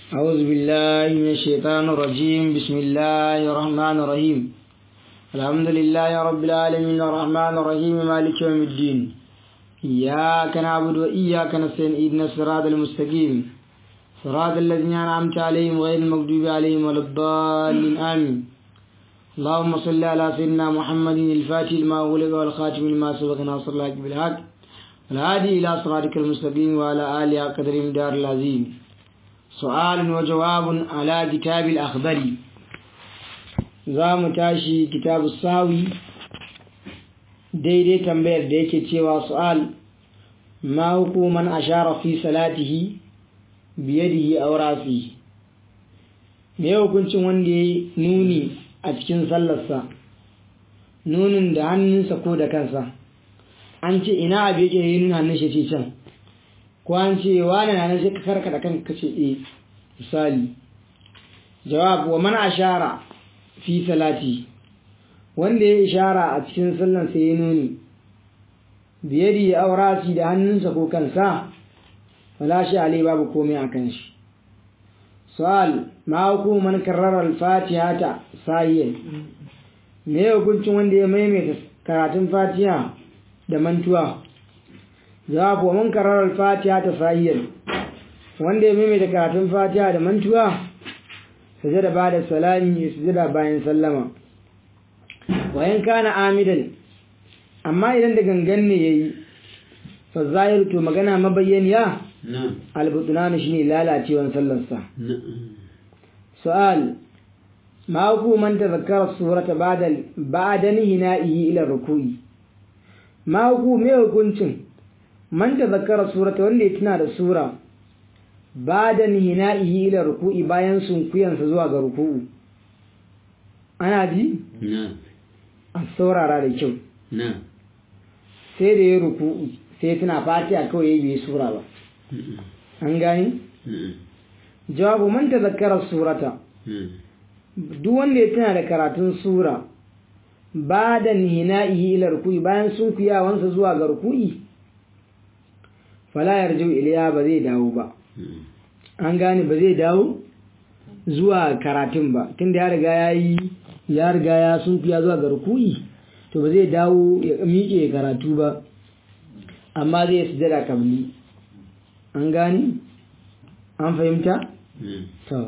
أعوذ بالله من الشيطان الرجيم بسم الله الرحمن الرحيم الحمد لله رب العالمين الرحمن الرحيم مالك يوم الدين إياك نعبد وإياك نستعين إهدنا الصراط المستقيم صراط الذين أنعمت عليهم غير المغضوب عليهم ولا الضالين آمين اللهم صل على سيدنا محمد الفاتح لما أغلق والخاتم لما سبق ناصر الله بالحق والهادي إلى صراطك المستقيم وعلى آله قدر دار العظيم سؤال وجواب على كتاب الأخضر za mu tashi kitabu sawi daidai tambayar da yake cewa su'al ma hukuman ashara fi salatihi biyadihi aw rafi me hukuncin wanda ya nuni a cikin sallarsa nunin da hannunsa ko da kansa an ce ina abu yake yi nuna hannun shi ce can ko an ce wani na nan sai ka karkada kanka kace eh misali jawab wa man ashara fi salati wanda ya ishara a cikin sallan sai ya nuni biyadi ya aurasi da hannunsa ko kansa wala shi alai babu komai a kan shi su'al ma hukuman karrara al-fatiha ta sahiyan me hukuncin wanda ya maimaita karatun fatiha da mantuwa jawab wa man karrara al-fatiha ta sahiyan wanda ya maimaita karatun fatiha da mantuwa sujada ba da salami ya sujada bayan sallama wayan kana amidan amma idan da gangan ne yayi fa zahir to magana mabayyaniya albutnan shine lalacewan sallarsa su'al ma ku man tazakkara surata ba'da ba'da hina'ihi ila ruku'i ma ku me hukuncin man tazakkara surata wanda ya tuna da sura ba da hina'ihi ila ruku'i bayan sunkuyansa zuwa ga ruku'u ana ji? a saurara da kyau sai da ya ruku'u sai tuna fatiha kawai ya biye sura ba an gani? jawabu man ta zakara surata duk wanda ya tuna da karatun sura ba da hina'ihi ila ruku'i bayan sunkuyawansa zuwa ga ruku'i fala yarju iliya ba zai dawo ba an gane ba zai dawo zuwa karatun ba tunda ya riga ya yi ya riga ya sunfiya zuwa ga ruku'i to ba zai dawo ya miƙe karatu ba amma zai sujada kabli an gane an fahimta to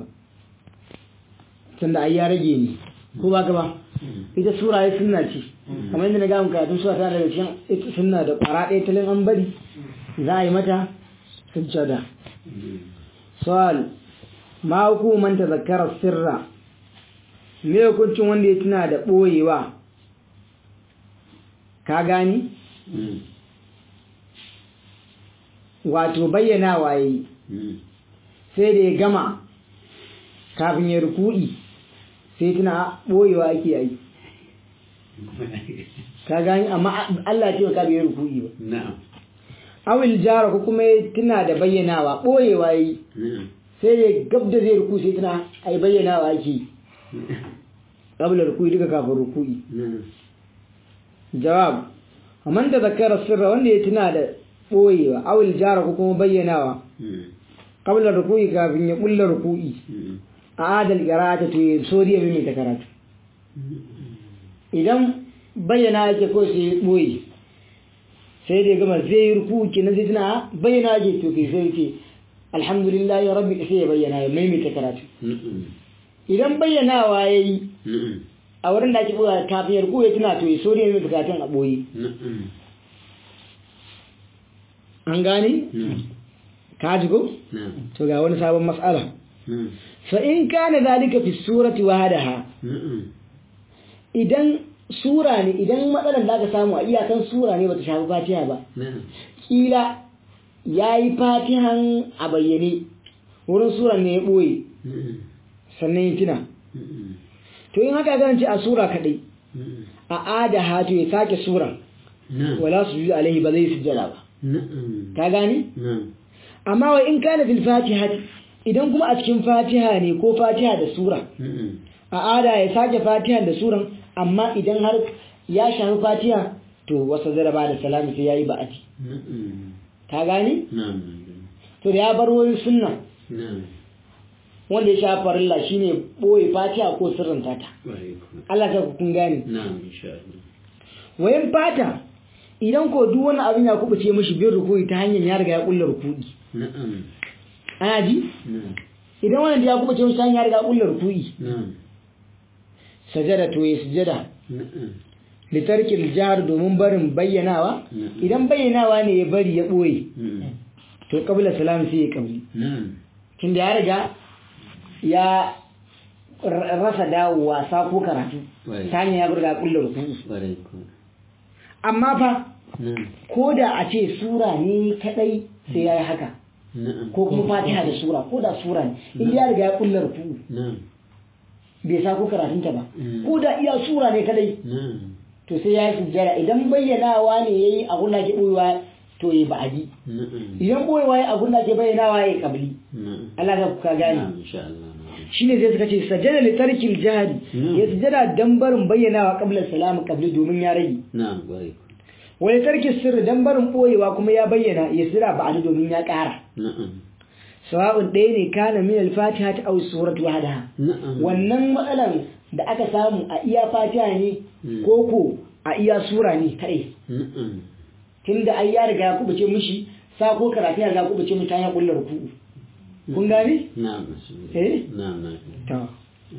tunda ai ya rage ni ko ba ka ba ita sura ya sunna ce kamar yadda na ga karatun sura ta daga cikin ita sunna da ƙwara ɗaya talin an bari za a yi mata sujjada su'al ma hukuman tazakkara sirra me hukuncin wanda ya tuna da ɓoyewa ka gani wato bayyana waye sai da ya gama kafin ya rukudi sai tuna ɓoyewa ake yi ka gani amma Allah ce ka bai rukudi ba na'am awil jara ko kuma tuna da bayyanawa ɓoyewa yi sai ya gab da zai ruku sai tuna a yi bayyanawa ake ƙabla ruku'i duka kafin ruku'i jawab amman da zakara sirra wanda ya tuna da ɓoyewa awil jara ko kuma bayyanawa ƙabla ruku'i kafin ya ƙulla ruku'i a adal ƙarata to ya so ya mimita karatu idan bayyana ake ko sai ya ɓoye sai da gama zai yi ruku kenan sai tana bayyana ake to kai sai ce alhamdulillah ya rabbi sai ya bayyana ya maimaita karatu idan bayyanawa ya yi a wurin da ake ɓoye kafin ya ruku ya tuna to ya so ya maimaita karatun a ɓoye an gane ka ji ko to ga wani sabon matsala fa in kana zalika fi surati wahadaha idan sura ne idan matsalar da aka samu a iyakan sura ne bata shafi fatiha ba kila ya yi fatihan a bayyane wurin suran ne ya ɓoye sannan ya tuna to in haka zan ce a sura kaɗai a ada hatu ya sake sura wala su yi alaihi ba zai sujjada ba ka gane amma wa in kana fil fatiha idan kuma a cikin fatiha ne ko fatiha da sura a ada ya sake fatiha da suran amma idan har ya shafi fatiha to wasa zara ba da salami sai yayi ba'ati ka gane to da ya bar wani sunna wanda ya sha farilla shine boye fatiha ko sirrin tata Allah ta kun gane na'am insha Allah wayan fata idan ko duk wani abin ya kubuce mishi bin rukuyi ta hanyar ya riga ya kulla rukuyi na'am ana ji na'am idan wannan da ya kubuce mishi ta hanyar ya riga ya kulla rukuyi na'am sajada to ya sujada na'am litarkil jihar domin barin bayyanawa Mhm. idan bayyanawa ne ya bari ya ɓoye na'am to kabila salam sai ya kabli na'am tunda ya riga ya r- rasa dawowa sa ko karatu Right. ta hanyar ya riga ya kulla rukuyi ƙwarai ko amma fa na'am ko da a ce sura ne kadai sai ya yi haka na'am ko kuma fatiha da sura ko da sura ne in ya riga ya kulla rukuyi na'am bai sa ko karatunta ba Mm. ko da iya sura ne kadai na'am to sai ya yi sujjada idan bayyanawa ne ya yi a gunna ke ɓoyewa to ya ba'adi na'am idan ɓoyewa ya a gunna ke bayyanawa ya kabli na'am Allah ka ka gane na'am insha Allah na'am shine sai suka ce sajada li tarkil jihadi Mm. ya sujjada dan barin bayyanawa qabla salam qabli domin ya rage na'am ƙwarai ko wa li tarki sirri dan barin ɓoyewa kuma ya bayyana ya sira ba'adi domin ya ƙara na'am sawa'un ɗaya ne kana min al-fatiha ta aw suratu wahdaha na'am wannan matsalan da aka samu a iya fatiha ne Mm. ko ko a iya sura ne kai na'am tunda ai ya riga ya kubuce mishi sa ko karatu ya riga ya kubuce mishi ta hanyar kullar ruku'u kun gane na'am Eh? na'am na'am to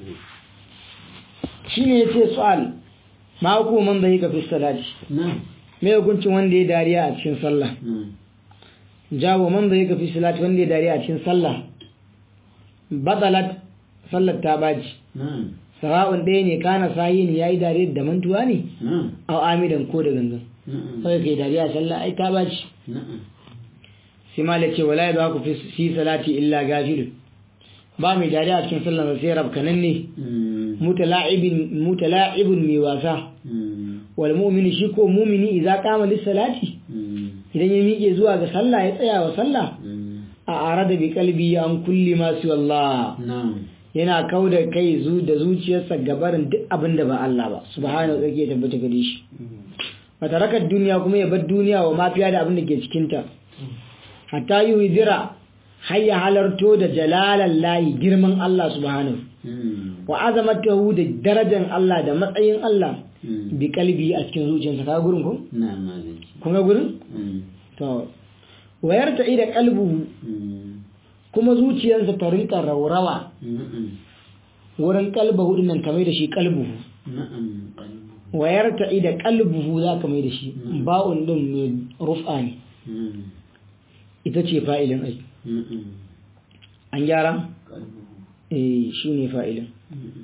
shine yace su'al ma hukuman da yake fi salati na'am me hukuncin wanda ya dariya a cikin sallah na'am jawo man da yake fi salati wanda ya dariya a cikin sallah batalat sallar ta baji na'am sawa'un ɗaya ne kana sahin yayi dariya da mantuwa ne na'am aw amidan ko da gangan na'am sai kai dariya a sallah ai ta baji na'am sai ma da ce wala ya ku fi salati illa gafilun ba mai dariya a cikin sallah sai rabkanan ne Mm. mutala'ibin mutala'ibun mai wasa Mm. wal mu'minu shi ko mu'mini idza qama lis salati Mm. idan ya miƙe zuwa ga sallah ya tsaya wa sallah Mm. a arada bi qalbi an kulli ma su Allah na'am yana kauda kai zu da zuciyarsa gabarin duk abin da ba Allah ba subhanahu wa ta'ala ya tabbata gare shi wata rakar duniya kuma ya bar duniya wa mafiya da abin da ke cikinta hatta yi hijira har ya halarto da jalalan layi girman Allah subhanahu Mm. wa azamatahu da darajar Allah da matsayin Allah Mm. bi kalbi a cikin zuciyarsa ka gurin ko na'am malaki kun ga gurin Mm. to wayar ta ida kalbuhu Mm. kuma zuciyarsa ta rinka raurawa na'am wurin kalbahu din nan kamar da shi kalbuhu na'am qalbu wayar ta ida kalbuhu za ka mai da shi ba'un din mai rufa ne Mm. ita ce fa'ilin ai na'am an gyara qalbu eh shi ne fa'ilin Mm.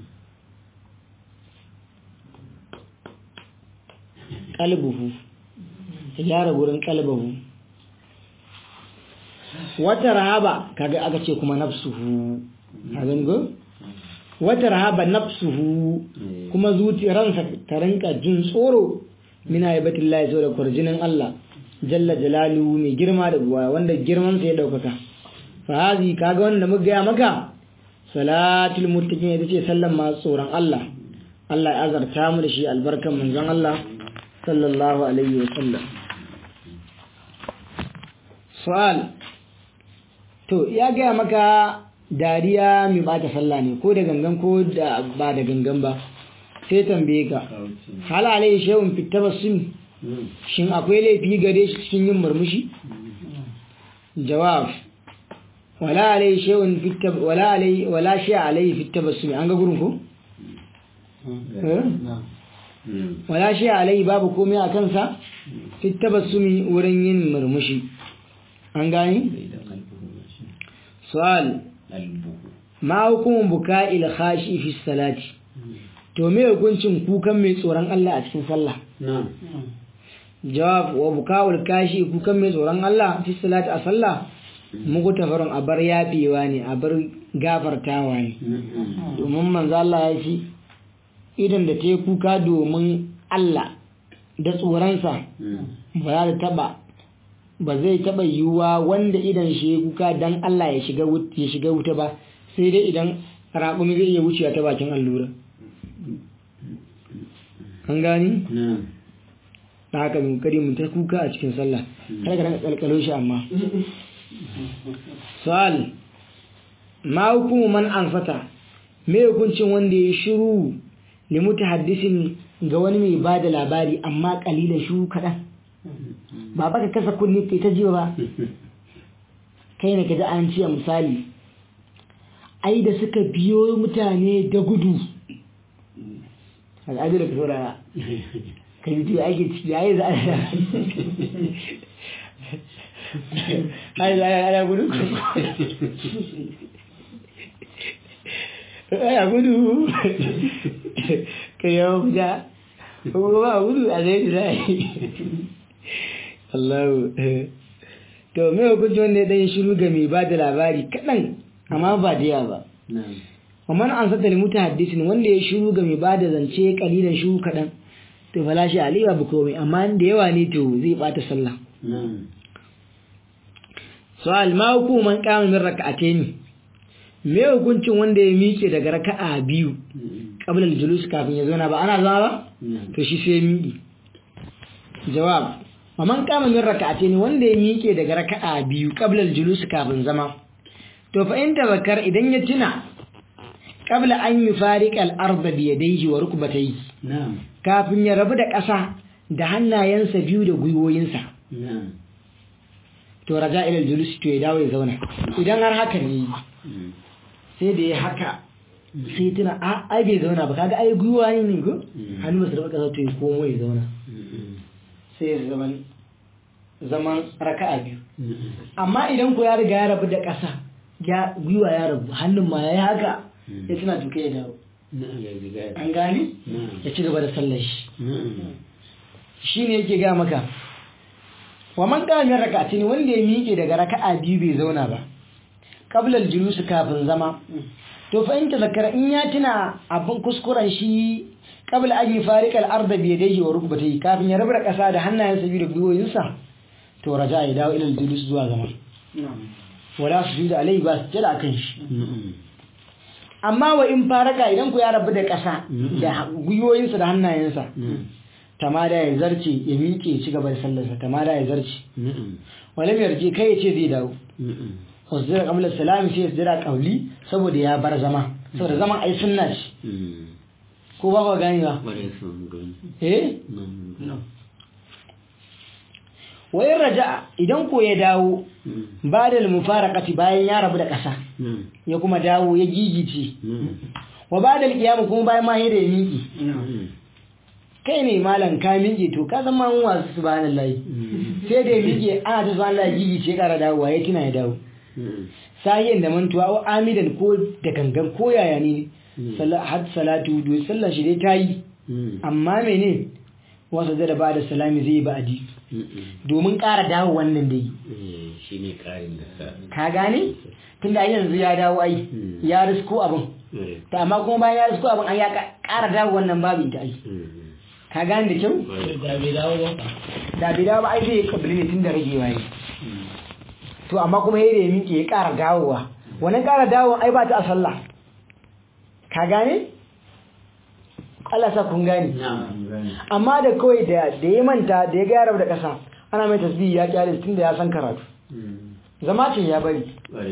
kalbuhu ya gyara gurin kalbahu wata rahaba kaga aka ce kuma nafsuhu kaga go wata rahaba nafsuhu Eh. kuma zuciyarsa ta rinka jin tsoro min haibatillahi saboda kwarjinin Allah jalla jalaluhu mai girma da buwa wanda girman sa ya daukaka fa hazi kaga wanda muka gaya maka salatul muttaqin ita ce sallan masu tsoron Allah Allah ya azarta mu da shi albarkan manzon Allah sallallahu alaihi wa sallam su'al to ya gaya maka dariya mai bata sallah ne ko da gangan ko da ba da gangan ba sai tambaye ka kauce hal alai shay'un fi tabassum Mm. shin akwai laifi gare shi cikin yin murmushi jawab wala alai shay'un fi tab wala alai wala shay alai fi tabassum an ga gurin ko Eh? Mm. wala shay alai babu komai a kansa fi tabassumi wurin yin murmushi an gani Bai da qalbu shi su'al qalbu ma hukumun buka'il khashi fi salati to me hukuncin kukan mai tsoron Allah a cikin sallah na'am jawab wa buka'ul kashi kukan mai tsoron Allah fi salati a sallah muku tafarun a bar yafewa ne a bar gafartawa ne na'am domin manzo Allah ya ce idan da ta yi kuka domin Allah da tsoronsa Mm. ba za ta taba ba zai taba yiwuwa wanda idan shi ya kuka dan Allah ya shiga wut- ya shiga wuta ba sai dai idan raƙumi zai iya wucewa ta bakin allura an gani na'am da haka mun kari mun ta kuka a cikin sallah kada ka ranka kalkalo shi amma su'al ma hukumu man ansata me hukuncin wanda ya shiru li mutahaddisin ga wani mai bada labari amma kalilan shiru kaɗan ba baka kasa kunni kai ta jiwa ba kai ne ka ji an ce misali ai da suka biyo mutane da gudu al'adu da ka saurara ka yi tuyo ake ciki ya yi za a ai za a ana gudu ana gudu ka yawon fita ko ba gudu a zai jira Allahu to me hukunci wanda ya ɗan shiru ga mai ba da labari kaɗan amma ba da yawa ba na'am wa man an sata limuta hadisin wanda ya shiru ga mai ba da zance kalilan shiru kaɗan to fala shi aliyu ba komai amma da yawa ne to zai bata sallah na'am su'al ma hukuman kama min raka'atayn me hukuncin wanda ya miƙe daga raka'a biyu qabla al-julus kafin ya zauna ba ana zama ba na'am to shi sai ya miƙe jawab wa man kama min raka'atayn wanda ya miƙe daga raka'a biyu qabla al-julus kafin zama to fa in tabakkar idan ya tuna qabla an yufariqa al-ardha bi yadayhi wa rukbatayhi na'am kafin ya rabu da ƙasa da hannayensa biyu da gwiwoyinsa na'am to raja ila al-julus to ya dawo ya zauna idan har haka ne sai da ya haka sai tuna a ai bai zauna ba kaga ai gwiwa ne ne ko hannu ba su rabu ƙasa to ya komo ya zauna sai ya zaman zaman raka'a biyu amma idan ko ya riga ya rabu da ƙasa ya gwiwa ya rabu hannun ma ya yi haka ya tuna tuke ya dawo na'am ya riga an gane na'am ya ci gaba da sallar shi na'am shi ne yake ga maka wa man qama min rak'atin wanda ya miƙe daga raka'a biyu bai zauna ba qabla al-julus kafin zama to fa in tazakkara in ya tuna abin kuskuren shi qabla an yufariqa al-ard bi yadayhi wa rukbatayhi kafin ya rabu da ƙasa da hannayensa biyu da gwiwoyinsa to raja ya dawo ila al-julus zuwa zama wala sujuda alai ba su jira kan shi na'am amma wa in faraka idan ku ya rabu da ƙasa da gwiwoyinsa da hannayensa na'am tamada ya zarce ya miƙe ya ci gaba da sallarsa tamada ya zarce na'am walam yarje kai ya ce zai dawo na'am wasdira qabla salami sai yasdira qawli saboda ya bar zama saboda zaman ai sunna ce ko ba ka gani ba bare sun gani eh na'am wa in raja'a idan ko ya dawo ba da mufaraqati bayan ya rabu da ƙasa na'am ya kuma dawo ya gigice na'am wa ba da qiyam kuma bayan ma da ya miƙe na'am kai ne malam ka miƙe to ka zama mun wasu subhanallahi sai da ya miƙe ana ta subhanallahi ya gigice ya ƙara dawowa ya tuna ya dawo sahiyan da mantuwa wa amidan ko da gangan ko yaya ne Sala- had salatu do sallar shi dai tayi amma mene wasu da ba da salami zai ba adi domin ƙara dawo wannan dai shi ne ƙarin da sa ka gane tunda ai yanzu ya dawo ai ya risko abin ta amma kuma bayan ya risko abin an ya ka- ƙara dawo wannan babu ita ai ka gane da kyau da bai dawo ba da bai dawo ba ai zai yi kabili ne tun da ragewa yi to amma kuma ya da miƙe ya ƙara dawowa wannan ƙara dawowa ai ba ta a sallah ka gane Allah sa kun gane amma da kawai da da ya manta da ya ga ya rabu da ƙasa ana mai tasbihi ya kyale tun da ya san karatu zama ce ya bari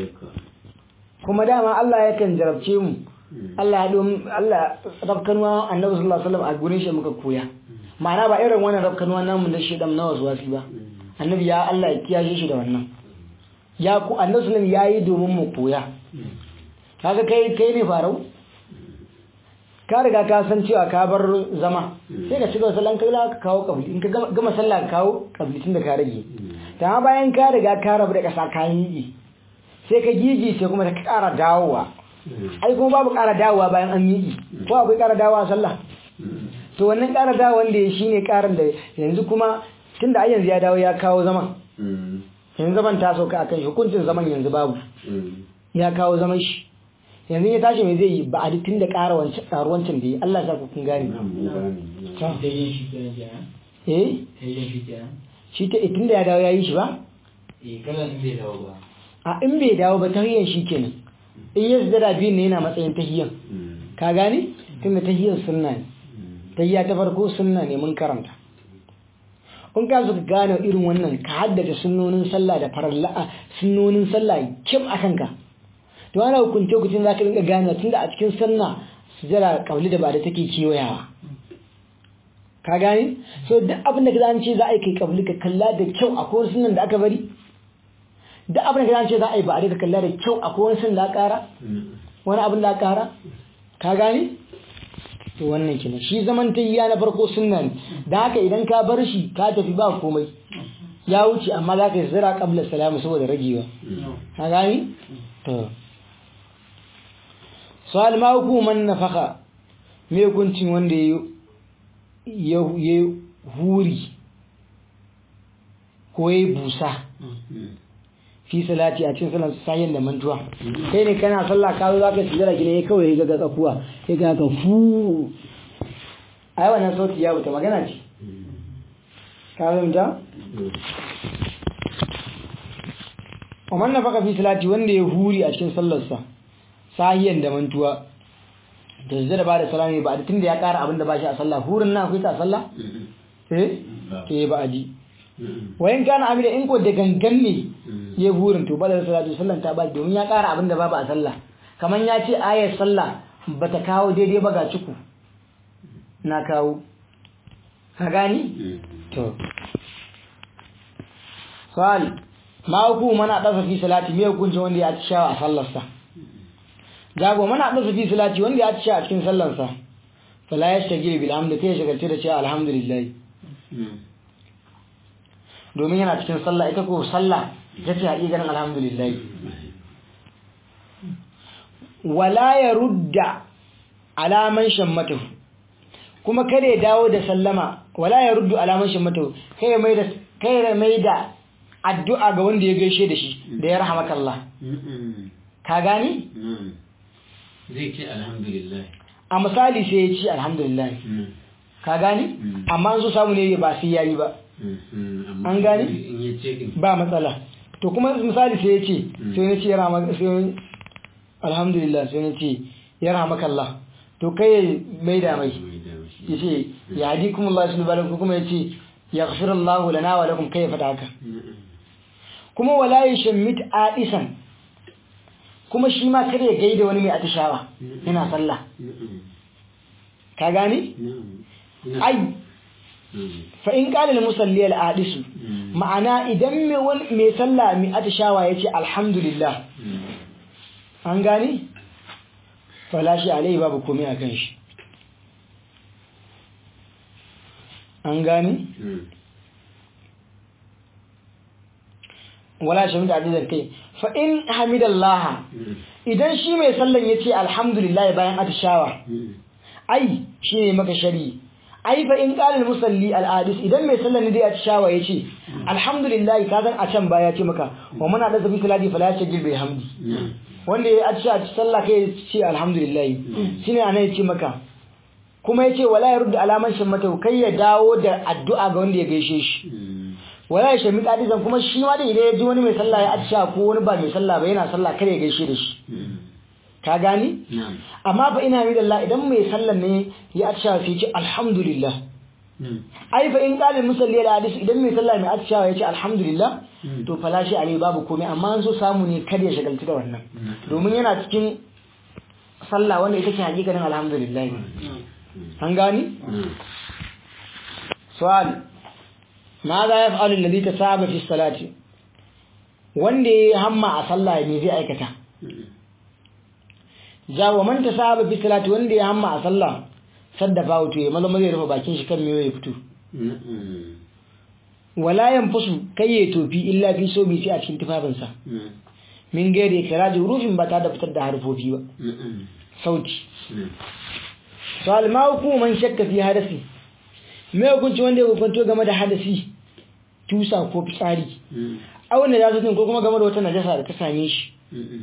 kuma dama Allah yakan jarabce mu Allah ya dom Allah rafkanuwa annabi sallallahu alaihi wasallam a gurin shi muka koya ma'ana ba irin wannan rafkanuwa namu na shedan na wasu wasi ba annabi ya Allah ya kiyashe shi da wannan ya ku annabi sallallahu alaihi wasallam yayi domin mu koya kaga kai kai ne farau ka riga ka san cewa ka bar zama sai ka cigaba sallan kai ka kawo kabli in ka gama- gama sallah ka kawo kabli tun da ka rage ta bayan ka riga ka rabu da kasa ka yi sai ka gigi sai kuma ka ƙara dawowa ai kuma babu ƙara dawowa bayan an yi ko akwai ƙara dawowa a sallah to wannan ƙara dawowa wanda ya shine ƙarin da yanzu kuma tunda ai yanzu ya dawo ya kawo zaman yanzu zaman ta sauka akan shi hukuncin zaman yanzu babu ya kawo zaman shi yanzu ya tashi mai zai yi ba a tun da ƙara wancan ƙaruwancin da yi Allah ya sa ku kun gane sai yin shi kenan kenan eh sai yin shi kenan shi ta tun da ya dawo ya yi shi ba eh kada in bai dawo ba a in bai dawo ba tahiyyar shi kenan in ya zira biyun ne yana matsayin tahiyyan ka gane tunda tahiyyar sunna ne tahiyya ta farko sunna ne mun karanta kun ka suka gane irin wannan ka haddace sunnonin sallah da faralla sunnonin sallah kim a kanka to ana hukunce hukuncin za ka dinga gane tunda a cikin sanna sujada kabli da ba da take kewayawa ka gane so duk abin da ka zan ce za a yi kai kabli ka kalla da kyau akwai wani sunan da aka bari duk abin da ka zan ce za a yi ba a ka kalla da kyau akwai wani sunan da aka kara wani abin da aka kara ka gane to wannan kenan shi zaman tayyiya na farko sunna ne da haka idan ka bar shi ka tafi ba komai ya wuce amma za ka yi zira kabla salamu saboda ragewa ka gani to su'al ma hukuman nafaka me hukuncin wanda ya ya huri ko ya busa fi salati a cikin sallar sayin da mantuwa kai ne kana sallah ka zo zaka sujjara gine kawai ga ga kafuwa sai ka ka fu ai wannan sauti ya wuta magana ce ka fahimta Umar na faka fi salati wanda ya huri a cikin sallarsa sahiyan da mantuwa da zai da ba da salami ba da tunda ya kara abin da ba shi a sallah hurin na akwai ta a sallah eh ke ba a ji wayan kana amida in ko da gangan ne ya burin to badar salatu sallan ta ba domin ya kara abin da babu a sallah kaman ya ce ayar sallah bata kawo daidai ba ga ciku na kawo ka gani to sal ma ku mana dasa fi salati me hukunci wanda ya ci shawa a sallarsa jago mana dasa fi salati wanda ya ci shawa a cikin sallarsa fala yashtagil bil hamd kai shagalce da cewa alhamdulillah domin yana cikin sallah ita ko sallah ita ce haƙiƙanin alhamdulillah wala ya rudda alaman shammatu kuma kada ya dawo da sallama wala ya ruddu alaman shammatu kai mai da kai mai da addu'a ga wanda ya gaishe da shi da ya rahamaka Allah ka gani zai ce alhamdulillah a misali sai ya ci alhamdulillah ka gani amma an so samu ne ba sai yayi ba an gane ba matsala to kuma misali sai ya ce sai ya ce ya rama sai alhamdulillah sai ya ce ya ramaka Allah to kai mai da mai ya ce ya hadi kuma Allah su balakum kuma ya ce ya ghafir Allah lana wa lakum kai fada haka kuma wala yashammit adisan kuma shi ma kare ya gaida wani mai atishawa yana sallah ka gane ai fa'in ƙalil musalli al'adisu ma'ana idan mai sallah mai atishawa ya ce alhamdulillah an gani falashi alai babu komai a kan shi an gani wala shi da adizar kai fa'in hamidallaha idan shi mai sallan ya ce alhamdulillah bayan atishawa ai shi ne maka shari'i ai fa in qala musalli al-adis idan mai sallar ne dai a shawa yace alhamdulillah ka san a can baya ce maka wa muna da zabi salati fala ya gil bai hamdi wanda ya ci a sallah kai ce alhamdulillah shine anan yace maka kuma yace wala ya rudda alaman shin mata kai ya dawo da addu'a ga wanda ya gaishe shi wala ya shami kadisan kuma shi ma da idan ya ji wani mai sallah ya atisha ko wani ba mai sallah ba yana sallah kare ya gaishe da shi ka gani amma fa ina mi Allah idan mai sallan ne ya atisha sai ce alhamdulillah ai fa in qalil musalli al hadis idan mai sallah mai atisha ya ce alhamdulillah to falashi alai babu komai amma an so samu ne kada ya shagaltu da wannan domin yana cikin sallah wanda ita ce hakikanin alhamdulillah an gani su'al ماذا يفعل الذي تسابق في الصلاه wanda ya hamma a sallah me zai aikata ja wa man tasaba fi salati wanda ya hamma a sallah saddafa wato ya maza maza ya rufe bakin shi kan me ya fito wala yanfusu kai ya tofi illa fi so bi sai a cikin tufafin sa min gaire ikiraji rufin ba ta da fitar da harfofi ba sauti sal ma hukuman shakka fi hadasi me hukunci wanda ya hukunto game da hadasi tusa ko fitsari auna da zutun ko kuma game da wata najasa da ta same shi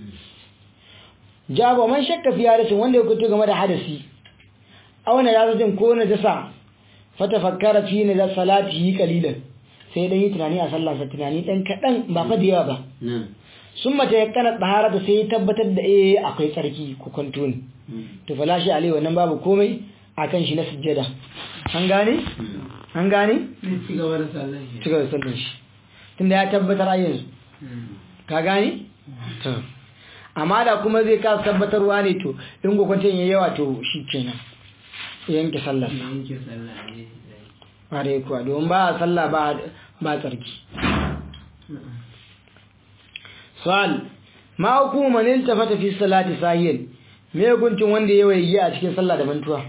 jabo man shakka fi hadasin wanda ya hukunto game da hadasi auna da zutun ko najasa fata fakkara fi na salati qalilan sai dan yi tunani a sallah sa tunani dan kadan ba fa da yawa ba sun mata ya kana tsahara da sai ya tabbatar da eh akwai tsarki ko kwanto ne to falashi alai wannan babu komai akan shi na sujjada an gane an gane ci gaba da sallan shi ci gaba da sallan shi tunda ya tabbatar a yanzu ka gane to amma da kuma zai kasa tabbatarwa ne to in gwakwancin ya yawa to shi kenan yanke sallar yanke sallah ne ƙware kuwa domin ba a sallah ba ba tsarki su'al ma hukumu man iltafata fi salati sahiyan me hukuncin wanda ya waye a cikin sallah da mantuwa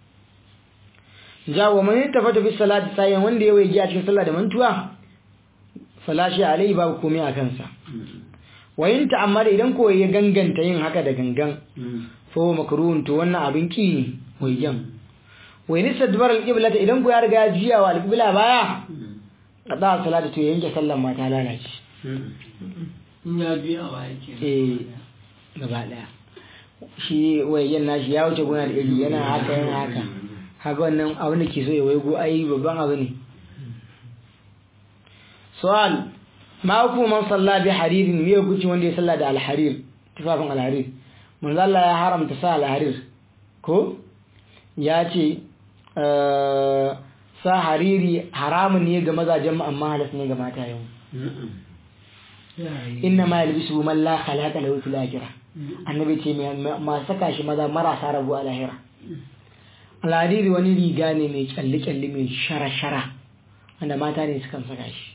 jawo man iltafata fi salati sahiyan wanda ya waye a cikin sallah da mantuwa falashi alai babu komai a kansa wayin ta'ammada idan ko ya ganganta yin haka da gangan fa huwa makruhun to wannan abin ki ne wayyan wayin sadbar alqiblata idan ko ya riga ya jiya wa alqibla baya kada salatu to yanke sallan ma ta lalace in ya biya wa yake eh gaba daya shi wayyan nashi ya wuce gona da iri yana haka yana haka haka wannan abin da ke so ya waigo ai babban abu ne su'al ma hukumu man salla bi haririn me hukunci wanda ya salla da alharir tufafin alharir manzo Allah ya haramta sa alharir ko ya ce sa hariri haramun ne ga mazajen mu amma halas ne ga mata yau inna ma yalbisu man la khalaqa lahu fil akhirah annabi ce ma saka shi maza marasa rabu a lahira alhariri wani riga ne mai kyalle kyalle mai shara shara wanda mata ne sukan saka shi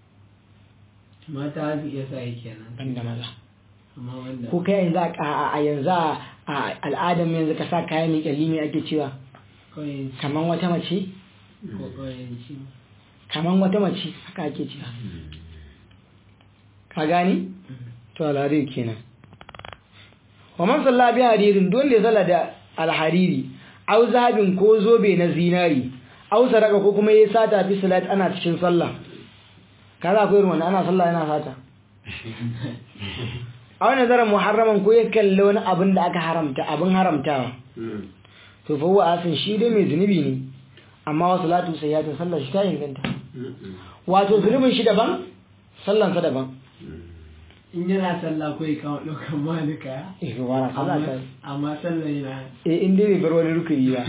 mata su iya sa yake nan banda maza amma wanda ko kai yanzu a a yanzu a al'adar yanzu ka sa kayan mai kyalli mai ake cewa kawai kaman wata mace ko kawai shi kaman wata mace haka ake cewa ka gani to alhariri kenan wa man salla bi haririn don da zala da alhariri au zahabin ko zobe na zinari au saraka ko kuma yayi sata fi salat ana cikin sallah kaza akwai irin wanda ana sallah yana sata a wani zarar muharraman ko ya kalli wani abin da aka haramta abin haramtawa to fa huwa asin shi dai mai zunubi ne amma wa salatu sayyatin sallar shi ta inganta wato zunubin shi daban sallansa daban in yana sallah ko ya kawo ɗaukar malika eh wara sallah ta amma sallah yana eh in dai bai bar wani rukuni ba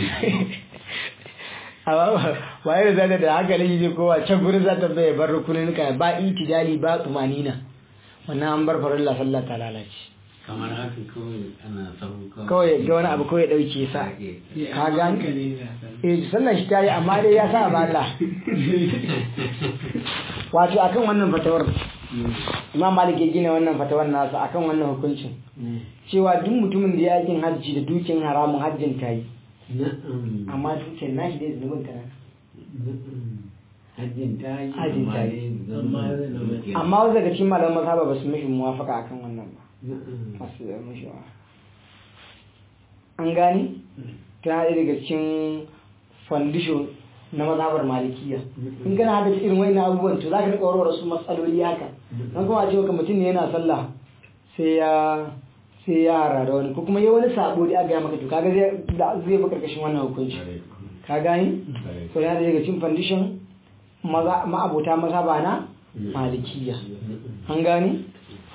amma ba yadda zaka da haka ne je kowa can gurin za ta bai bar rukunin ka ba itidali ba tumanina wannan an bar farilla sallah ta lalace kamar haka kawai ana sahu kawai ga wani abu kawai dauke sa ka gani hankali na sallah eh sallan shi tayi amma dai ya sa ba Allah wato akan wannan fatawar Imam Malik ya gina wannan fatawar nasa akan wannan hukuncin cewa duk mutumin da ya yakin hajji da dukin haramun hajjin tayi na'am amma dukiyar nashi dai zunubin ta hajjin ta yi Hajjin ta yi. Amma zai zama- amma wasu daga cikin malaman mazhaba ba su mishi muwafaka akan wannan ba ba su da mishi wa an gani ta ɗaya daga cikin fandisho na mazhabar malikiya in kana hada irin wani abubuwan to za ka riƙa warware su matsaloli haka don kuma a ce maka mutum ne yana sallah sai ya sai ya hara da wani ko kuma yi wani sabo da aka gaya maka to kaga zai da- zai bi karkashin wannan hukunci ka gani so yana daga cikin fandishin maza ma'abota mazhaba na malikiya an gani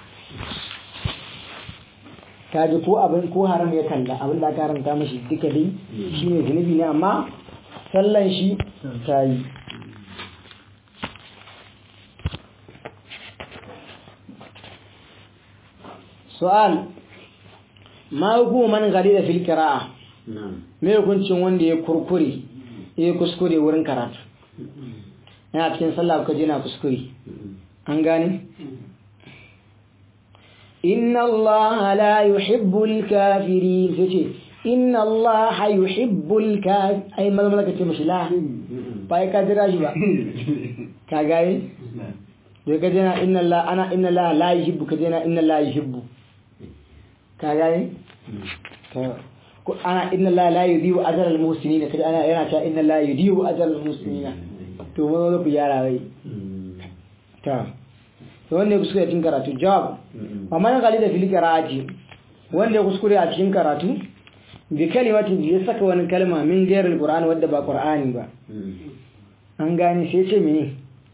ka ji ko abin ko haram ya kalla abin da aka haramta mashi duka dai shine zunubi ne amma sallan shi ta yi su'al ma hukumu man gari da fil qira'a na'am me hukuncin wanda ya kurkure ya kuskure wurin karatu yana cikin sallah ka je na kuskure an gane inna allaha la yuhibbul kafirin sai ce inna allaha yuhibbul kafir ai maza maza ka ce mashi la ba ya ka jira shi ba ka gane da ka jina inna allah ana inna allah la yuhibbu ka jina inna allah yuhibbu ka gane ko ana inna allah la yudhi'u ajra al muhsinin kaje ana yana cewa inna allah yudhi'u ajra al muhsinin to mun zo ku yara wai ta to wanda ya kuskure cikin karatu jawab amma na kalli da fili qira'ati wanda ya kuskure a cikin karatu bi kalimatin ya saka wani kalma min gairar qur'ani wadda ba qur'ani ba an gane sai ce mene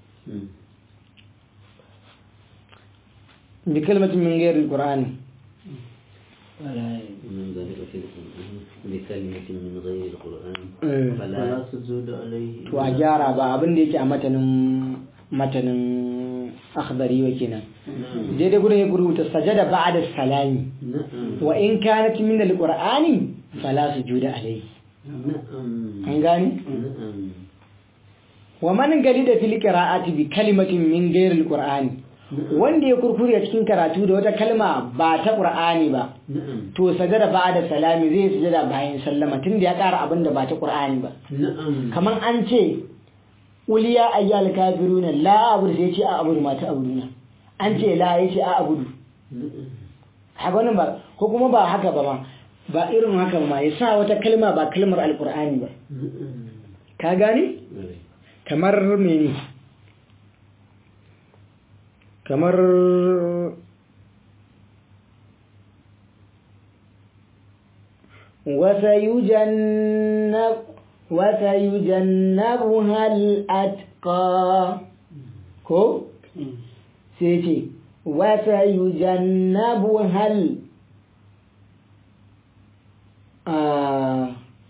bi kalimatin min gairar qur'ani من ذلك في بكلمة من غير القرآن Eh. فلا تزود عليه to a gyara ba abin da yake a matanin matanin akhdari wa kenan daidai gurin ya rubuta sajada ba'da salami نعم wa in kanat min alqur'ani fala sujuda alayhi نعم an gani نعم wa man galida fil qira'ati bi kalimatin min ghairi alqur'ani wanda ya kurkure cikin karatu da wata kalma ba ta qur'ani ba نعم to sajada ba'da salami zai sujada bayan sallama tunda ya ƙara abin da ba ta qur'ani ba نعم kaman an ce uliya ayyal kafiruna la abudu sai ya ce a abudu ma ta abuduna an ce la ya ce a abudu haka wannan ba ko kuma ba haka ba ma ba irin haka ba ma ya sa wata kalma ba kalmar alkur'ani ba ka gane kamar mene kamar وسيجنب وسيجنبها الأتقى كو سيتي وسيجنبها ال آه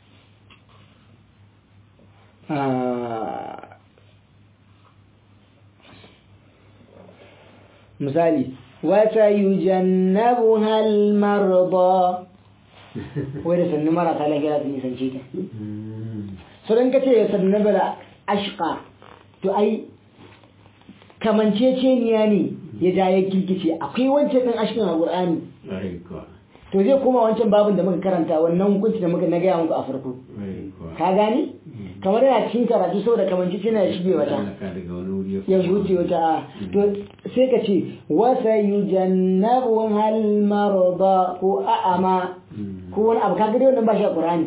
آه مثالي وسيجنبها المرضى وإذا سنة مرة قال كلا في نسان شيئا سرن كتير يسنب ashqa to ai kamanceceniya ne ya ja ya kirkice akwai wancan din ashqan a Qur'ani to zai koma wancan babin da muka karanta wannan hukunci da muka na gaya muku a farko ka gane kamar yana cikin karatu saboda kamanceceniya ya shige wata ya wuce wata a to sai ka ce wasa yujannabu hal marda ko a'ama ko wani abu kaga dai wannan ba shi a Qur'ani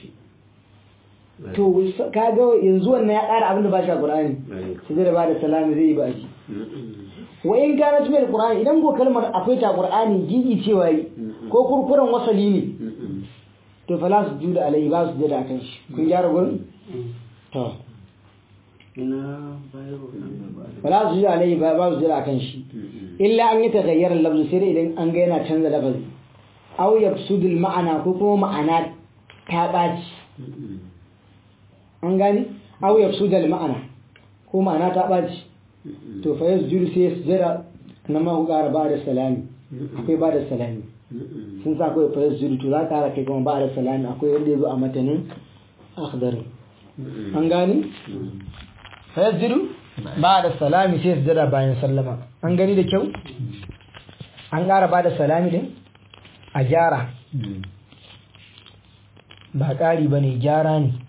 to kaga yanzu wannan ya ƙara abin da ba shi a Qur'ani sai da ba da salami zai yi ba shi wa in kana tumel Qur'ani idan ko kalmar akwai ta Qur'ani gigi cewa yi ko kurkuren wasali ne to fala su juda alai ba su jada kan shi kun gyara gurin to fala su juda alai ba ba su jada kan shi illa an yi tagayyar lafzu sai dai idan an ga yana canza lafazi aw yafsudul ma'ana ko kuma ma'ana ta ɓaci an gani aw yafsudul ma'ana ko ma'ana ta ɓaci to fa yasjudu sai ya sujada na ma ƙara ba da salami akwai ba da salami sun sa akwai fa yasjudu to za ƙara kai kuma ba da salami akwai wanda ya zo a matanin akhdarin an gani fa yasjudu ba da salami sai sujada bayan sallama an gani da kyau an ƙara ba da salami din a gyara ba ƙari ba ne gyara ne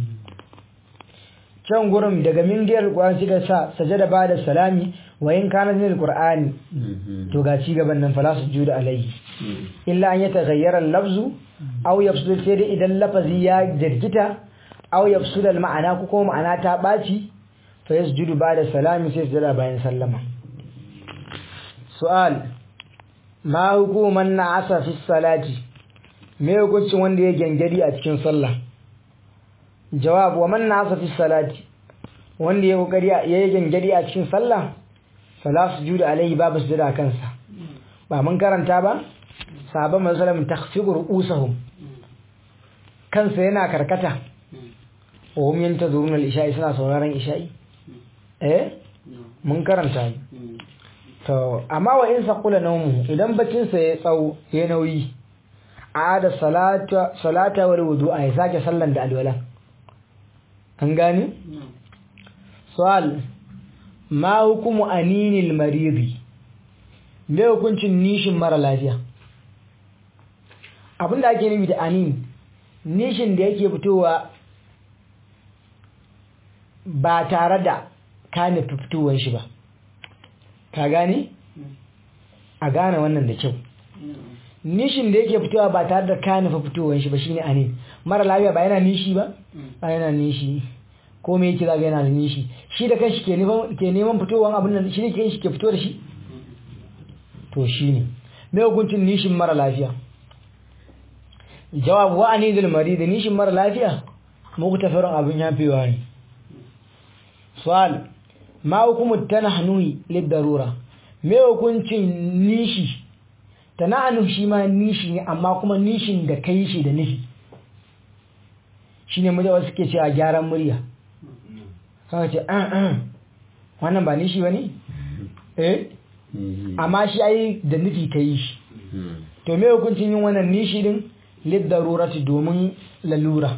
can gurin daga mingiyar ƙwari suka sa sajada ba da salami wa yin kanar min alƙur'ani to ga ci gaban nan fala su juda alaihi illa an yi tagayyar lafzu au yafsu sai dai idan lafazi ya jirgita au yafsu da ma'ana ko kuma ma'ana ta ɓaci fa yasjudu ba da salami sai sujada bayan sallama su'al ma hukuman na asa fi salati me hukuncin wanda ya gangari a cikin sallah jawab wa man na asa fi salati wanda ya kokari ya yi gangari a cikin sallah fala sujudu alaihi babu sujuda kansa ba mun karanta ba sahabban masallam takhfiqu ru'usahum kansa yana karkata wa hum yantazuruna al-isha'i suna sauraron isha'i eh mun karanta to amma wa in saqula nawmu idan baccin sa ya tsawo ya nauyi ada salata salata wal wudu'a ya sake sallan da alwala an gane su'al ma hukumu aninil maridi me hukuncin nishin mara lafiya abinda ake nufi da anin nishin da yake fitowa ba tare da ka nufi fitowar shi ba ka gane a gane wannan da kyau nishin da yake fitowa ba tare da ka nufi fitowar shi ba shine anin mara lafiya ba yana nishi ba ba yana nishi ko me yake zaga yana da nishi shi da kanshi ke neman ke neman fitowar abin nan shi ne kanshi ke fito da shi to shine me hukuncin nishin mara lafiya jawab wa anidul marid nishin mara lafiya muku tafarin abin yafewa ne su'al ma hukumu tanahnuhi lid-darura me hukuncin nishi tanahnu shi ma nishi ne amma kuma nishin da kai shi da nufi shine mu da wasu ke cewa gyaran murya sai ce an an wannan ba nishi bane eh amma shi ai da nufi ka yi shi to me hukuncin yin wannan nishi din liddarurati domin lalura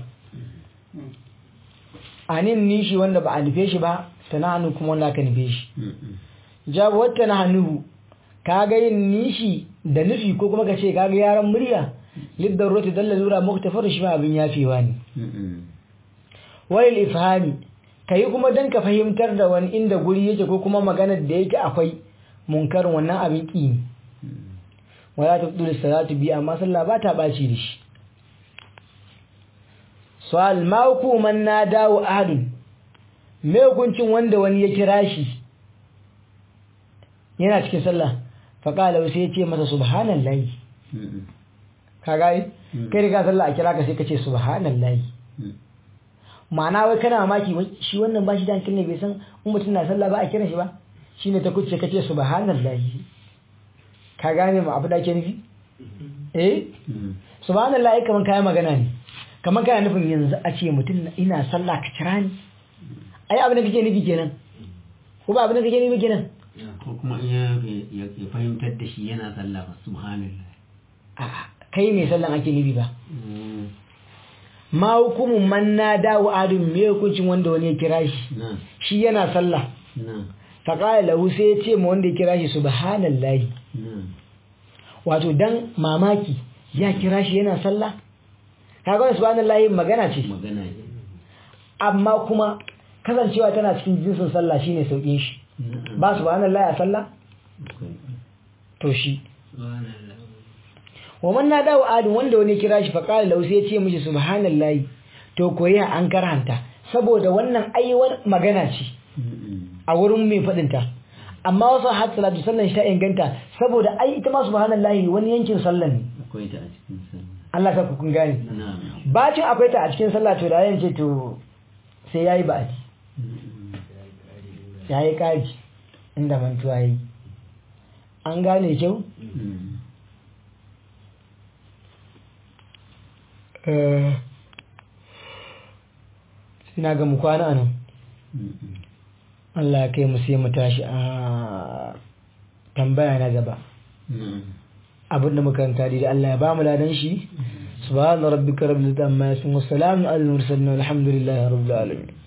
anin nishi wanda ba a nufe shi ba sana hannu kuma wanda aka nufe shi jabu wata na hannu kaga yin nishi da nufi ko kuma ka ce kaga yaran murya liddarurati dan lalura muktafar shi ma abin yafewa ne wal ifhami kai kuma dan ka fahimtar da wani inda guri yake ko kuma maganar da yake akwai munkarin wannan abin ki ne wala taqdulu salatu bi amma sallah ba ta baci da shi su'al ma hukuman nadawu ahadun me hukuncin wanda wani ya kira shi yana cikin sallah fa qala sai ya ce masa subhanallahi ka ga kai riga sallah a kira ka sai ka ce subhanallahi ma'ana wai kana mamaki shi wannan ba shi da hankali ne bai san in mutum na sallah ba a kiran shi ba shine ta kuce kace subhanallahi ka gane ma abu da ke nufi eh subhanallahi kaman kai magana ne kaman kai nufin yanzu a ce mutum ina sallah ka kira ni ai abin da kake nufi kenan ko ba abin da kake nufi kenan ko kuma ya ya fahimtar da shi yana sallah ba subhanallah a'a kai mai sallan ake nufi ba ma hukumun man nada wa adun me hukuncin wanda wani ya kira shi na shi yana sallah na fa qala lahu sai ya ce ma wanda ya kira shi subhanallahi na wato dan mamaki ya kira shi yana sallah kaga wannan subhanallahi magana ce magana ne amma kuma kasancewa tana cikin jinsin sallah shine saukin shi na'am ba subhanallahi a sallah akwai to shi wa man nada wa adun wanda wani ya kira shi fa qala lahu sai ya ce mishi subhanallahi to koyi an karhanta saboda wannan aiwar magana ce a wurin mai faɗinta amma wasu har salatu sallan shi ta inganta saboda ai ita ma subhanallahi wani yankin sallan ne akwai ta a cikin sallah Allah ka kun gane na'am bacin akwai ta a cikin sallah to da yan ce to sai yayi ba'adi yayi kaji inda mantuwa yi an gane kyau eh ina ga mu kwana nan Allah ya kai mu sai mu tashi a tambaya na gaba abin da makaranta da Allah ya ba mu ladan shi subhana rabbika rabbil izzati amma yasifun wa salamun alal mursalin walhamdulillahi rabbil alamin